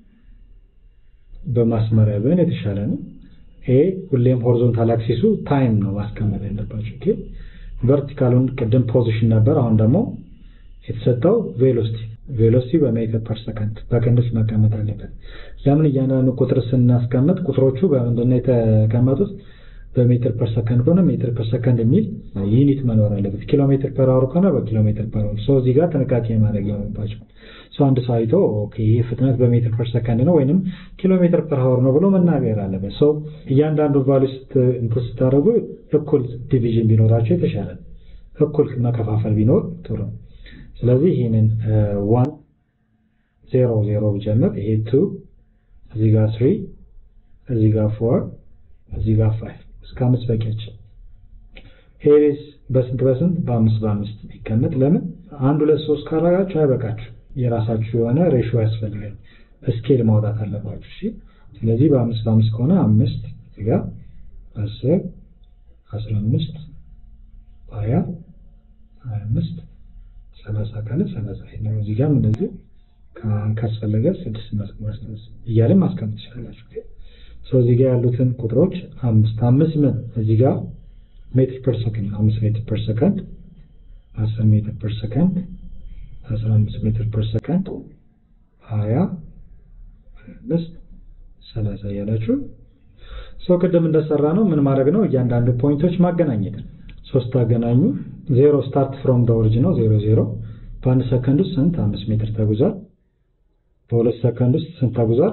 በማስመሪያ ቢሆን የተሻለ ነው። ይሄ ሁሌም ሆሪዞንታል አክሲሱ ታይም ነው ማስቀመጥ ያለባቸው። ኦኬ ቨርቲካሉን ቅድም ፖዚሽን ነበር፣ አሁን ደግሞ የተሰጠው ቬሎሲቲ ቬሎሲቲ በሜትር ፐር ሰከንድ በቅንፍ መቀመጥ አለበት። ለምን እያንዳንዱ ቁጥር ስናስቀምጥ ቁጥሮቹ በምንድነው የተቀመጡት? በሜትር ፐር ሰከንድ ከሆነ ሜትር ፐር ሰከንድ የሚል ዩኒት መኖር አለበት። ኪሎ ሜትር ፐር አወር ከሆነ በኪሎ ሜትር ፐር አወር። ሶ እዚህ ጋር ጥንቃቄ ማድረግ ይኖርባቸው። ሶ አንድ ሰው አይቶ ኦኬ ይህ ፍጥነት በሜትር ፐር ሰከንድ ነው ወይንም ኪሎ ሜትር ፐር አወር ነው ብሎ መናገር አለበት። ሶ እያንዳንዱ ቫልዩ እንትን ስታደርጉ እኩል ዲቪዥን ቢኖራቸው የተሻለ እኩል መከፋፈል ቢኖር ጥሩ ነው። ስለዚህ ይህንን ዋን ዜሮ ዜሮ ብጀምር ይሄ ቱ እዚህ ጋር ስሪ እዚህ ጋር ፎር እዚህ ጋር ፋይቭ እስከ አምስት በቂያችን። ሄሬስ በስንት በስንት በአምስት በአምስት ቢቀመጥ ለምን አንድ ሁለት ሶስት ካላጋችሁ አይበቃችሁ። የራሳችሁ የሆነ ሬሾ ያስፈልጋል። ስኬል ማውጣት አለባችሁ። እሺ ስለዚህ በአምስት በአምስት ከሆነ አምስት እዚህ ጋር አስር አስራ አምስት ሀያ ሀያ አምስት ሰላሳ ካለ ሰላሳ ነው። እዚህ ጋርም እንደዚህ ካስፈለገ ስድስት ማስቀመጥ እያለን ማስቀመጥ ትችላላችሁ። ሰው እዚህ ጋር ያሉትን ቁጥሮች አምስት አምስት ምን እዚህ ጋር ሜትር ፐር ሰከንድ አምስት ሜትር ፐር ሰከንድ አስር ሜትር ፐር ሰከንድ አስራ አምስት ሜትር ፐር ሰከንድ ሀያ አምስት ሰላሳ እያላችሁ ሰው ቅድም እንደሰራ ነው ምን ማድረግ ነው እያንዳንዱ ፖይንቶች ማገናኘት ነው። ሶስት አገናኙ። ዜሮ ስታርት ፍሮም ደ ኦሪጂን ነው ዜሮ ዜሮ። በአንድ ሰከንድ ውስጥ ስንት አምስት ሜትር ተጉዟል። በሁለት ሰከንድ ውስጥ ስንት ተጉዟል?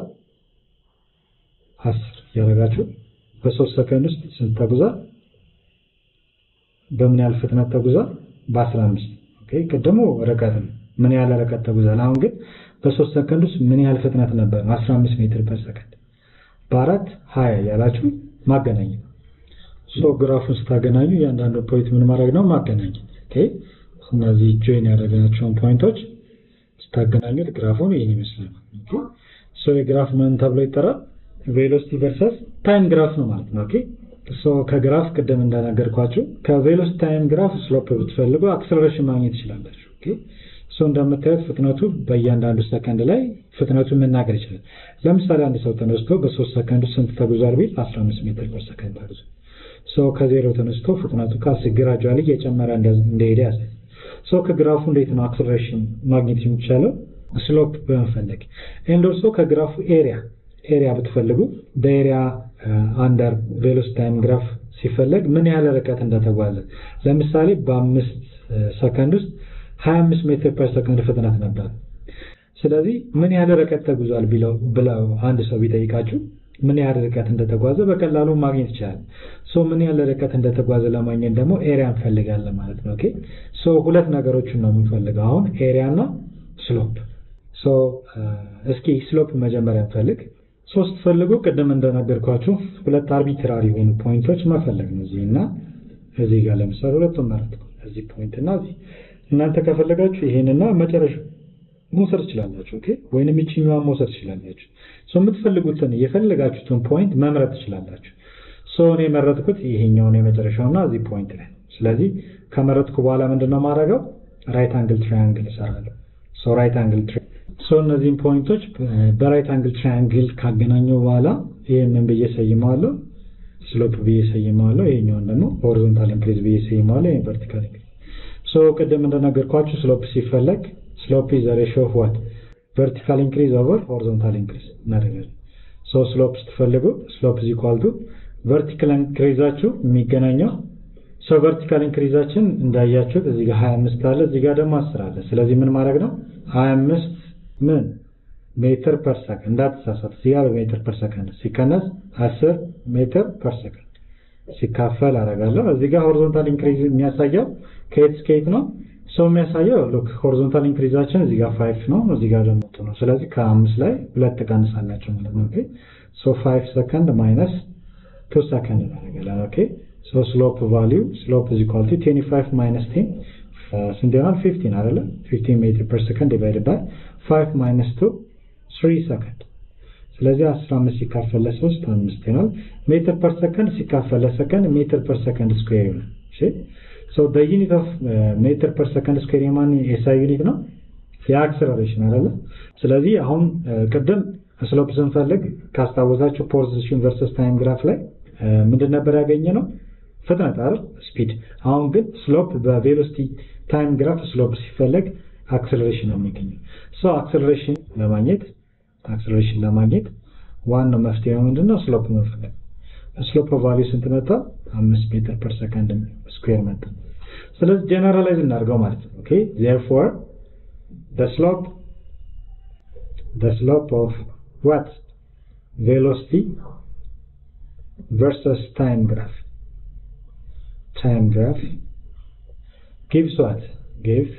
አስር እያደረጋችሁ በሶስት ሰከንድ ውስጥ ስንት ተጉዟል? በምን ያህል ፍጥነት ተጉዟል? በአስራ አምስት ኦኬ። ቅድሙ ርቀት ነው ምን ያህል ርቀት ተጉዟል። አሁን ግን በሶስት ሰከንድ ውስጥ ምን ያህል ፍጥነት ነበር? አስራ አምስት ሜትር ፐር ሰከንድ። በአራት ሀያ ያላችሁ ማገናኘት ሶ ግራፉን ስታገናኙ እያንዳንዱ ፖይንት ምን ማድረግ ነው ማገናኘት። ኦኬ እነዚህ ጆይን ያደረግናቸውን ፖይንቶች ስታገናኙት ግራፉን ይህን ይመስላል። ኦኬ ሶ የግራፍ ምን ተብሎ ይጠራል? ቬሎሲቲ ቨርሰስ ታይም ግራፍ ነው ማለት ነው። ኦኬ ሶ ከግራፍ ቅድም እንደነገርኳችሁ ከቬሎሲቲ ታይም ግራፍ ስሎፕ ብትፈልጉ አክሰለሬሽን ማግኘት ትችላላችሁ። ኦኬ ሶ እንደምታዩት ፍጥነቱ በእያንዳንዱ ሰከንድ ላይ ፍጥነቱን መናገር ይችላል። ለምሳሌ አንድ ሰው ተነስቶ በሶስት ሰከንድ ስንት ተጉዟል ቢል 15 ሜትር ፐር ሰከንድ ተጉዟል። ሶ ከዜሮ ተነስቶ ፍጥነቱ ከአስር ግራጁዋሊ እየጨመረ እንደሄደ ያሳያል። ሶ ከግራፉ እንዴት ነው አክሰለሬሽን ማግኘት የሚቻለው? ስሎፕ በመፈለግ ኤንድ ኦልሶ ከግራፉ ኤሪያ ኤሪያ ብትፈልጉ በኤሪያ አንደር ቬሎሲቲ ታይም ግራፍ ሲፈለግ ምን ያህል ርቀት እንደተጓዘ ለምሳሌ በአምስት ሰከንድ ውስጥ 25 ሜትር ፐር ሰከንድ ፍጥነት ነበር። ስለዚህ ምን ያህል ርቀት ተጉዟል ብለው አንድ ሰው ቢጠይቃችሁ ምን ያህል ርቀት እንደተጓዘ በቀላሉ ማግኘት ይቻላል። ሶ ምን ያህል ርቀት እንደተጓዘ ለማግኘት ደግሞ ኤሪያ እንፈልጋለን ማለት ነው። ኦኬ ሶ ሁለት ነገሮችን ነው የምንፈልገው አሁን ኤሪያ እና ስሎፕ። ሶ እስኪ ስሎፕ መጀመሪያ እንፈልግ። ሶስት ፈልጉ። ቅድም እንደነገርኳችሁ ሁለት አርቢትራሪ የሆኑ ፖይንቶች መፈለግ ነው። እዚህ እና እዚህ ጋር ለምሳሌ ሁለቱን ማለት ነው። እዚህ ፖይንት እና እዚህ እናንተ ከፈለጋችሁ ይሄንና መጨረሻ መውሰድ ትችላላችሁ። ኦኬ ወይንም ይችኛዋን መውሰድ ትችላላችሁ። ሶ የምትፈልጉትን የፈለጋችሁትን ፖይንት መምረጥ ትችላላችሁ። ሶ እኔ የመረጥኩት ይሄኛውን የመጨረሻውና እዚህ ፖይንት ላይ ነው። ስለዚህ ከመረጥኩ በኋላ ምንድነው ማድረገው ራይት አንግል ትራያንግል እሰራለሁ። ሶ ራይት አንግል ሶ እነዚህም ፖይንቶች በራይት አንግል ትራያንግል ካገናኘው በኋላ ይህንን ብዬ ሰይመዋለሁ፣ ስሎፕ ብዬ ሰይመዋለሁ። ይሄኛውን ደግሞ ሆሪዞንታል ኢንክሪዝ ብዬ ሰይመዋለሁ። ይሄን ቨርቲካል ኢንክሪዝ። ሶ ቅድም እንደነገርኳችሁ ስሎፕ ሲፈለግ ስሎፕ ኢዝ ሬሽዮ ኦፍ ዋት ቨርቲካል ኢንክሪዝ ኦቨር ሆሪዞንታል ኢንክሪዝ እናደርጋለን። ሶ ስሎፕ ስትፈልጉ ስሎፕ ኢዝ ኢኳል ቱ ቨርቲካል ኢንክሪዛችሁ የሚገናኘው ሶ ቨርቲካል ኢንክሪዛችን እንዳያችሁት እዚህ ጋር 25 አለ፣ እዚህ ጋር ደግሞ 10 አለ። ስለዚህ ምን ማድረግ ነው 25 ምን ሜትር ፐር ሰከንድ እንዳትሳሳት፣ እዚህ ጋር በሜትር ፐር ሰከንድ ሲቀነስ 10 ሜትር ፐር ሰከንድ ሲካፈል አደርጋለሁ። እዚህ ጋር ሆሪዞንታል ኢንክሪዝ የሚያሳየው ከየት እስከ የት ነው? ሰው የሚያሳየው ሉክ ሆሪዞንታል ኢንክሪዛችን እዚህ ጋር 5 ነው፣ እዚህ ጋር ደግሞ ነው። ስለዚህ ከአምስት ላይ ሁለት ትቀንሳላችሁ ማለት ነው። ኦኬ ሶ 5 ሰከንድ ማይነስ 2 ሰከንድ እናደርጋለን። ኦኬ ሶ ስሎፕ ቫልዩ ስሎፕ ኢዝ ኢኳል ቱ 25 ማይነስ 10 ስንት ይሆናል? 15 አይደለ? 15 ሜትር ፐር ሰከንድ ዲቫይድድ ባይ 5 ማይነስ 2 3 ሰከንድ። ስለዚህ 15 ሲካፈል ለ3 5 ይሆናል። ሜትር ፐር ሰከንድ ሲካፈል ለሰከንድ ሜትር ፐር ሰከንድ ስኩዌር ይሆናል። እሺ ሶ ዘ ዩኒት ኦፍ ሜትር ፐር ሰከንድ ስኩዌር የማን የኤስአይ ዩኒት ነው? የአክሰለሬሽን አይደለ? ስለዚህ አሁን ቅድም ስሎፕ ስንፈልግ ካስታወሳችሁ ፖዚሽን ቨርሰስ ታይም ግራፍ ላይ ምንድን ነበር ያገኘ ነው? ፍጥነት አይደል? ስፒድ። አሁን ግን ስሎፕ በቬሎሲቲ ታይም ግራፍ ስሎፕ ሲፈለግ አክሰለሬሽን ነው የሚገኘው። ሶ አክሰለሬሽን ለማግኘት አክሰለሬሽን ለማግኘት ዋናው መፍትሄ ምንድነው? ስሎፕ መፈለግ። ስሎፕ ቫልዩ ስንት መጣ? አምስት ሜትር ፐር ሰከንድ ስኩዌር መጣ። ስለዚህ ጀነራላይዝ እናድርገው ማለት ነው። ኦኬ ዜርፎር the slope the slope of what velocity versus time graph time graph gives what gives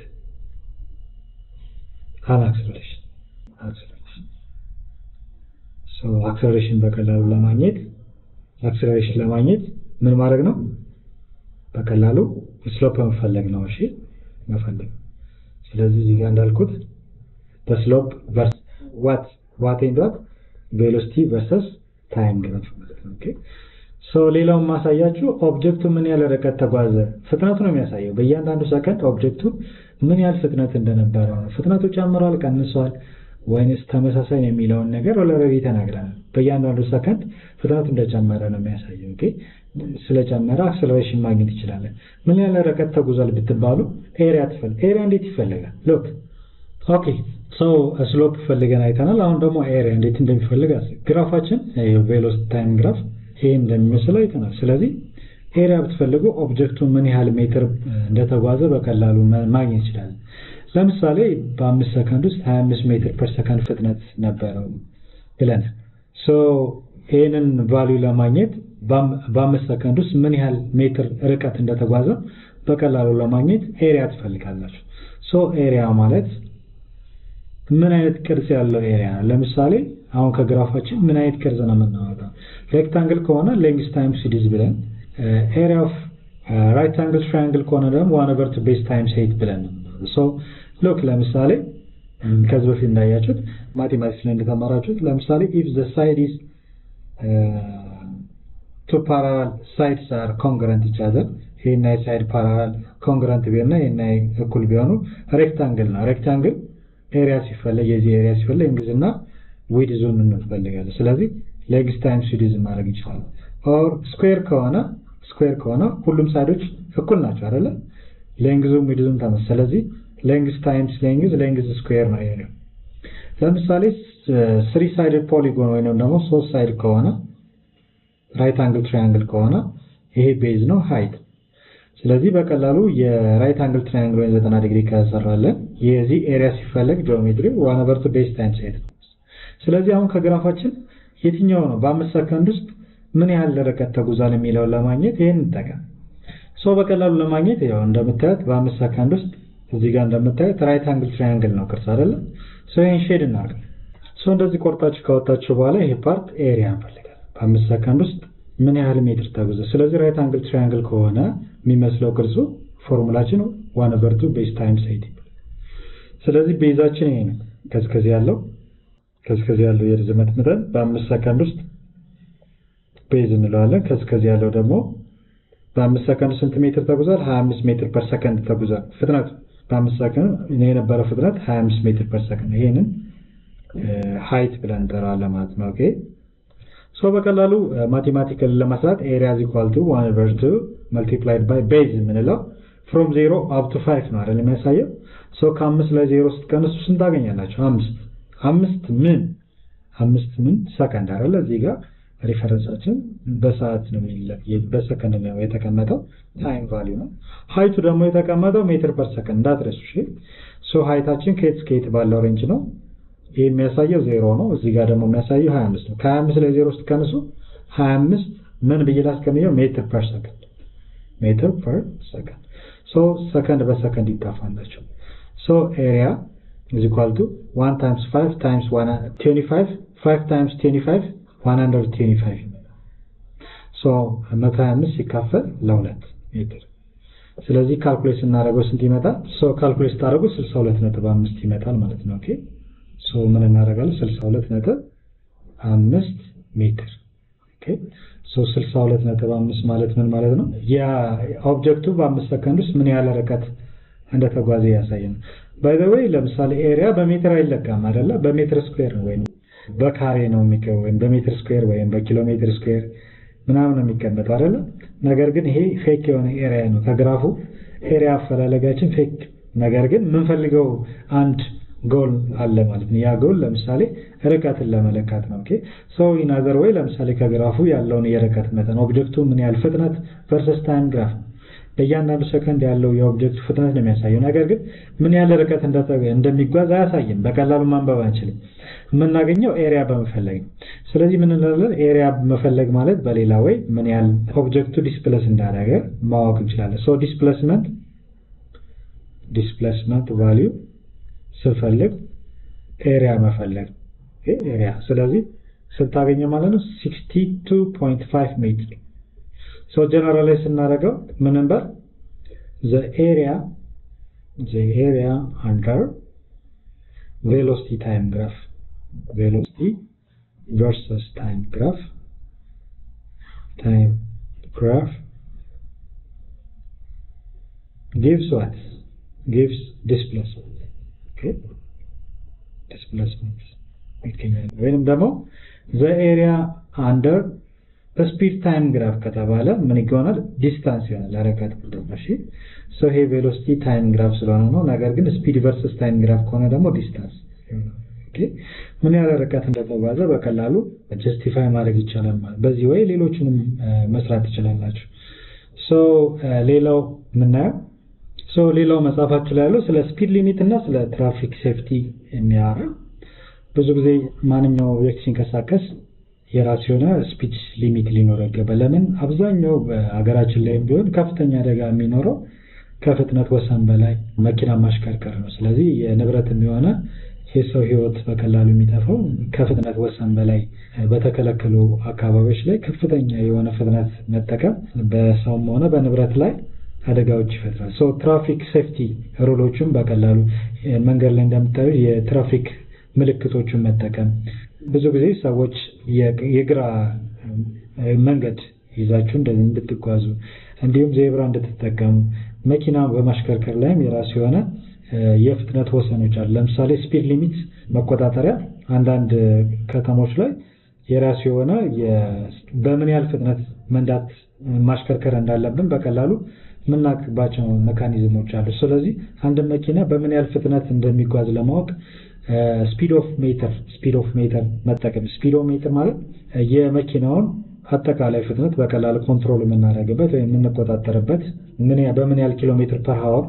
an acceleration acceleration so acceleration በቀላሉ ለማግኘት acceleration ለማግኘት ምን ማድረግ ነው በቀላሉ ስሎፕ መፈለግ ነው እሺ መፈለግ ስለዚህ እዚህ ጋር እንዳልኩት በስሎፕ ቨርስ ዋት ዋት ኤንድ ዋት ቬሎሲቲ ቨርሰስ ታይም ግራፍ ማለት ነው ኦኬ ሶ ሌላውን ማሳያችሁ ኦብጀክቱ ምን ያህል ርቀት ተጓዘ ፍጥነቱ ነው የሚያሳየው በእያንዳንዱ ሰከንድ ኦብጀክቱ ምን ያህል ፍጥነት እንደነበረ ነው ፍጥነቱ ጨምሯል ቀንሷል ወይንስ ተመሳሳይ ነው የሚለውን ነገር ኦልሬዲ ተናግረናል በእያንዳንዱ ሰከንድ ፍጥነቱ እንደጨመረ ነው የሚያሳየው ኦኬ ስለጨመረ አክሰለሬሽን ማግኘት ይችላለን ምን ያህል ርቀት ተጉዟል ብትባሉ ኤሪያ ትፈል ኤሪያ እንዴት ይፈልጋል ሎክ ኦኬ ሰው ስሎፕ ፈልገን አይተናል አሁን ደግሞ ኤሪያ እንዴት እንደሚፈልግ ግራፋችን ቬሎሲቲ ታይም ግራፍ ይሄ እንደሚመስል አይተናል ስለዚህ ኤሪያ ብትፈልጉ ኦብጀክቱ ምን ያህል ሜትር እንደተጓዘ በቀላሉ ማግኘት ይችላል ለምሳሌ በአምስት ሰከንድ ውስጥ 25 ሜትር ፐር ሰከንድ ፍጥነት ነበረው ብለን ሶ ይህንን ቫልዩ ለማግኘት በአምስት ሰከንድ ውስጥ ምን ያህል ሜትር ርቀት እንደተጓዘ በቀላሉ ለማግኘት ኤሪያ ትፈልጋላችሁ ሶ ኤሪያ ማለት ምን አይነት ቅርጽ ያለው ኤሪያ ነው ለምሳሌ አሁን ከግራፋችን ምን አይነት ቅርጽ ነው የምናወጣው ሬክታንግል ከሆነ ሌንግስ ታይምስ ሲዲዝ ብለን ኤሪያ ኦፍ ራይት አንግል ትራያንግል ከሆነ ደግሞ ዋን ኦቨር ቱ ቤዝ ታይምስ ኤይት ብለን ሶ ሎክ ለምሳሌ ከዚህ በፊት እንዳያችሁት ማቴማቲክስ ላይ እንደተማራችሁት ለምሳሌ ኢፍ ዘ ሳይድ ኢዝ ቱ ፓራላል ሳይድስ አር ኮንግረንት ኢች አዘር ይሄና የሳይድ ፓራላል ኮንግረንት ቢሆንና ይሄና እኩል ቢሆኑ ሬክታንግል ነው ሬክታንግል ኤሪያ ሲፈለግ የዚህ ኤሪያ ሲፈለግ እንግሊዝና ዊድ ዞን እንፈልጋለን ስለዚህ ሌግስ ታይምስ ዊድዝ ማድረግ እንችላለን ኦር ስኩዌር ከሆነ ስኩዌር ከሆነ ሁሉም ሳይዶች እኩል ናቸው አይደለ ሌንግዙም ዊድዙም ተመስ ስለዚህ ሌንግዝ ታይምስ ሌንግዝ ሌንግዝ ስኩዌር ነው ይሄ ለምሳሌ ስሪ ሳይድ ፖሊጎን ወይንም ደግሞ ሶስት ሳይድ ከሆነ ራይት አንግል ትራያንግል ከሆነ ይሄ ቤዝ ነው ሃይት ስለዚህ በቀላሉ የራይት አንግል ትራያንግል ወይም 90 ዲግሪ ከሰራለን የዚህ ኤሪያ ሲፈለግ ጂኦሜትሪ ዋን ኦቨር ቱ ቤዝ ታይምስ ሃይት ስለዚህ አሁን ከግራፋችን የትኛው ነው በአምስት ሰከንድ ውስጥ ምን ያህል ርቀት ተጉዟል የሚለውን ለማግኘት ይሄን እንጠቀም ሶ በቀላሉ ለማግኘት ያው እንደምታዩት በአምስት ሰከንድ ውስጥ እዚህ ጋር እንደምታዩት ራይት አንግል ትራያንግል ነው ቅርጽ አይደለ ሶ ይሄን ሼድ እናድርግ ሶ እንደዚህ ቆርጣችሁ ካወጣችሁ በኋላ ይሄ ፓርት ኤሪያ እንፈልጋለን በአምስት ሰከንድ ውስጥ ምን ያህል ሜትር ተጉዘ ስለዚህ ራይት አንግል ትራያንግል ከሆነ የሚመስለው ቅርጹ ፎርሙላችን ዋን ኦቨር ቱ ቤዝ ታይምስ ኤይት ስለዚህ ቤዛችን ይሄ ነው ከዚህ ከዚህ ያለው ከዚህ ከዚህ ያለው የርዝመት መጠን በአምስት ሰከንድ ውስጥ ቤዝ እንለዋለን ከዚህ ከዚህ ያለው ደግሞ በአምስት ሰከንድ ስንት ሜትር ተጉዟል 25 ሜትር ፐር ሰከንድ ተጉዟል ፍጥነቱ በአምስት ሰከንድ የነበረው ፍጥነት 25 ሜትር ፐር ሰከንድ ይሄንን ሃይት ብለን እንጠራለን ማለት ነው። ኦኬ ሶ በቀላሉ ማቴማቲካል ለመስራት ኤሪያ ኢዝ ኢኳል ቱ 1 ኦቨር 2 መልቲፕላይድ ባይ ቤዝ የምንለው ፍሮም 0 አፕ ቱ 5 ነው አይደል የሚያሳየው። ሶ ከአምስት ላይ ዜሮ ስትቀንሱ ስንት ታገኛላችሁ? አምስት አምስት ምን አምስት ምን ሰከንድ አይደለ እዚህ ጋር ሪፈረንሳችን በሰዓት ነው በሰከንድ ነው የተቀመጠው ታይም ቫሊዩ ነው። ሃይቱ ደግሞ የተቀመጠው ሜትር ፐር ሰከንድ እንዳትረሱ። እሺ ሶ ሃይታችን ከየት እስከ የት ባለው ሬንጅ ነው? ይህ የሚያሳየው ዜሮ ነው። እዚህ ጋር ደግሞ የሚያሳየው 25 ነው። ከ25 ላይ ዜሮ ስትቀንሱ 25 ምን ብዬ ላስቀምየው? ሜትር ፐር ሰከንድ ሜትር ፐር ሰከንድ። ሶ ሰከንድ በሰከንድ ይጣፋላቸው። ሶ ኤሪያ is equal to 1 times 5 times 25 5 times 25 125 ሶ 125 ሲካፈል ለሁለት ሜትር ስለዚህ ካልኩሌት ስናደርገው ስንት ይመጣል? ሶ ካልኩሌት ስታደርጉ 62.5 ይመጣል ማለት ነው። ኦኬ ሶ ምን እናደርጋለን? 62.5 ሜትር ኦኬ ሶ 62.5 ማለት ምን ማለት ነው? ያ ኦብጀክቱ በአምስት ሰከንድ ውስጥ ምን ያህል ርቀት እንደተጓዘ ያሳየን። ባይ ዘ ዌይ ለምሳሌ ኤሪያ በሜትር አይለካም አይደለ? በሜትር ስኩዌር ነው ወይም በካሬ ነው የሚቀው ወይም በሜትር ስኩዌር ወይም በኪሎ ሜትር ስኩዌር ምናምን ነው የሚቀመጠው አይደለ? ነገር ግን ይሄ ፌክ የሆነ ኤሪያ ነው። ከግራፉ ኤሪያ አፈላለጋችን ፌክ፣ ነገር ግን የምንፈልገው አንድ ጎል አለ ማለት ነው። ያ ጎል ለምሳሌ ርቀትን ለመለካት ነው። ኦኬ ሶ ኢን አዘር ወይ ለምሳሌ ከግራፉ ያለውን የርቀት መጠን ኦብጀክቱ ምን ያህል ፍጥነት ቨርሰስ ታይም ግራፍ በእያንዳንዱ ሰከንድ ያለው የኦብጀክቱ ፍጥነት ነው የሚያሳየው። ነገር ግን ምን ያህል ርቀት እንደሚጓዝ አያሳይም። በቀላሉ ማንበብ አንችልም። የምናገኘው ኤሪያ በመፈለግ ነው። ስለዚህ ምን እንላለን? ኤሪያ መፈለግ ማለት በሌላ ወይ ምን ያህል ኦብጀክቱ ዲስፕለስ እንዳደረገ ማወቅ እንችላለን። ሶ ዲስፕሌስመንት ዲስፕሌስመንት ቫሊዩ ስንፈልግ ኤሪያ መፈለግ ኤሪያ። ስለዚህ ስንታገኘ ማለት ነው 62.5 ሜትር ሶ ጀነራላይዝ ስናደርገው ምን ነበር ዘ ኤሪያ ዘ ኤሪያ አንደር ቬሎሲቲ ታይም ግራፍ ቬሎሲቲ ቨርሰስ ታይም ግራፍ ታይም ግራፍ gives what gives displacement okay displacement ወይንም ደግሞ ዘ ኤሪያ አንደር በስፒድ ታይም ግራፍ ከተባለ ምን ይሆናል? ዲስታንስ ይሆናል። ርቀት ቁጥር እሺ። ሶ ይሄ ቬሎሲቲ ታይም ግራፍ ስለሆነ ነው። ነገር ግን ስፒድ ቨርስስ ታይም ግራፍ ከሆነ ደግሞ ዲስታንስ ኦኬ። ምን ያህል ርቀት እንደተጓዘ በቀላሉ ጀስቲፋይ ማድረግ ይቻላል ማለት በዚህ ወይ ሌሎችንም መስራት ትችላላችሁ። ሶ ሌላው የምናየው ሶ ሌላው መጽሐፋችሁ ላይ ያለው ስለ ስፒድ ሊሚት እና ስለ ትራፊክ ሴፍቲ የሚያወራ ብዙ ጊዜ ማንኛው ኦብጀክት ሲንቀሳቀስ የራሱ የሆነ ስፒድ ሊሚት ሊኖረው ይገባል። ለምን አብዛኛው በሀገራችን ላይም ቢሆን ከፍተኛ አደጋ የሚኖረው ከፍጥነት ወሰን በላይ መኪና ማሽከርከር ነው። ስለዚህ የንብረትም የሆነ የሰው ሕይወት በቀላሉ የሚጠፋው ከፍጥነት ወሰን በላይ በተከለከሉ አካባቢዎች ላይ ከፍተኛ የሆነ ፍጥነት መጠቀም በሰውም ሆነ በንብረት ላይ አደጋዎች ይፈጥራል። ሶ ትራፊክ ሴፍቲ ሩሎቹም በቀላሉ መንገድ ላይ እንደምታዩ የትራፊክ ምልክቶቹን መጠቀም ብዙ ጊዜ ሰዎች የግራ መንገድ ይዛችሁ እንደዚህ እንድትጓዙ እንዲሁም ዜብራ እንድትጠቀሙ መኪና በማሽከርከር ላይም የራሱ የሆነ የፍጥነት ወሰኖች አሉ። ለምሳሌ ስፒድ ሊሚት መቆጣጠሪያ አንዳንድ ከተሞች ላይ የራሱ የሆነ በምን ያህል ፍጥነት መንዳት ማሽከርከር እንዳለብን በቀላሉ የምናውቅባቸው ሜካኒዝሞች አሉ። ስለዚህ አንድ መኪና በምን ያህል ፍጥነት እንደሚጓዝ ለማወቅ ስፒድ ኦፍ ሜትር ስፒድ ኦፍ ሜትር መጠቀም ስፒድ ኦፍ ሜትር ማለት የመኪናውን አጠቃላይ ፍጥነት በቀላሉ ኮንትሮል የምናደርግበት ወይም የምንቆጣጠርበት ምን በምን ያህል ኪሎ ሜትር ፐር ሀወር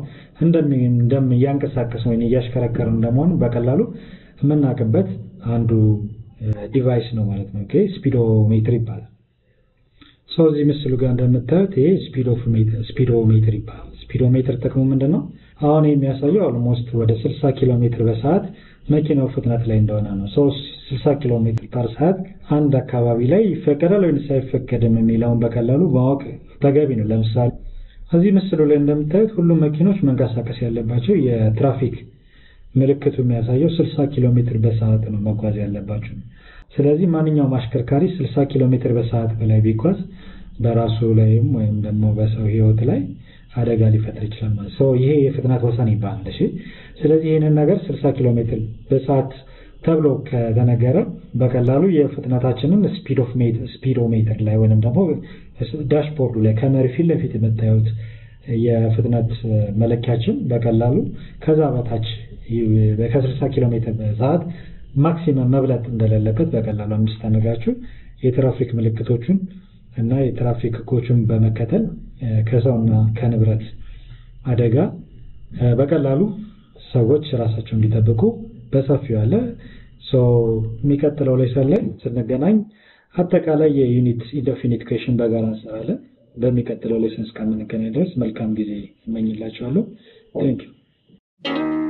እያንቀሳቀስ ወይም እያሽከረከር እንደመሆኑ በቀላሉ የምናውቅበት አንዱ ዲቫይስ ነው ማለት ነው። ኦኬ ስፒዶሜትር ይባላል። ሰው እዚህ ምስሉ ጋር እንደምታዩት ይሄ ስፒዶሜትር ይባላል። ስፒዶሜትር ጥቅሙ ምንድን ነው? አሁን የሚያሳየው ኦልሞስት ወደ 60 ኪሎ ሜትር በሰዓት መኪናው ፍጥነት ላይ እንደሆነ ነው። ሰው 60 ኪሎ ሜትር ፐር ሰዓት አንድ አካባቢ ላይ ይፈቀዳል ወይም አይፈቀድም የሚለውን በቀላሉ ማወቅ ተገቢ ነው። ለምሳሌ እዚህ ምስሉ ላይ እንደምታዩት ሁሉም መኪኖች መንቀሳቀስ ያለባቸው የትራፊክ ምልክቱ የሚያሳየው 60 ኪሎ ሜትር በሰዓት ነው መጓዝ ያለባቸው። ስለዚህ ማንኛውም አሽከርካሪ 60 ኪሎ ሜትር በሰዓት በላይ ቢጓዝ በራሱ ላይም ወይም ደግሞ በሰው ሕይወት ላይ አደጋ ሊፈጥር ይችላል ማለት ነው። ይሄ የፍጥነት ወሰን ይባላል። እሺ፣ ስለዚህ ይህንን ነገር 60 ኪሎ ሜትር በሰዓት ተብሎ ከተነገረ በቀላሉ የፍጥነታችንን ስፒዶሜትር ላይ ወይም ደግሞ ዳሽቦርዱ ላይ ከመሪ ፊት ለፊት የምታዩት የፍጥነት መለኪያችን በቀላሉ ከዛ በታች ከ60 ኪሎ ሜትር በሰዓት ማክሲመም መብለጥ እንደሌለበት በቀላሉ እንድታነጋችሁ የትራፊክ ምልክቶቹን እና የትራፊክ ሕጎቹን በመከተል ከሰውና ከንብረት አደጋ በቀላሉ ሰዎች ራሳቸው እንዲጠብቁ በሰፊው ያለ የሚቀጥለው ሌሰን ላይ ስንገናኝ አጠቃላይ የዩኒት ኢንደፊኒት ኩዌሽን በጋራ እንሰራለን። በሚቀጥለው ሌሰን እስከምንገናኝ ድረስ መልካም ጊዜ እመኝላችኋለሁ። ቴንክ ዩ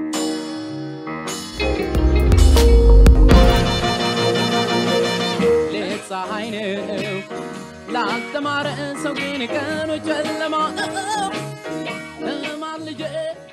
ሌት ፀሐይ ነው ላልተማረ ሰው ግን ቀኖች ጨለማ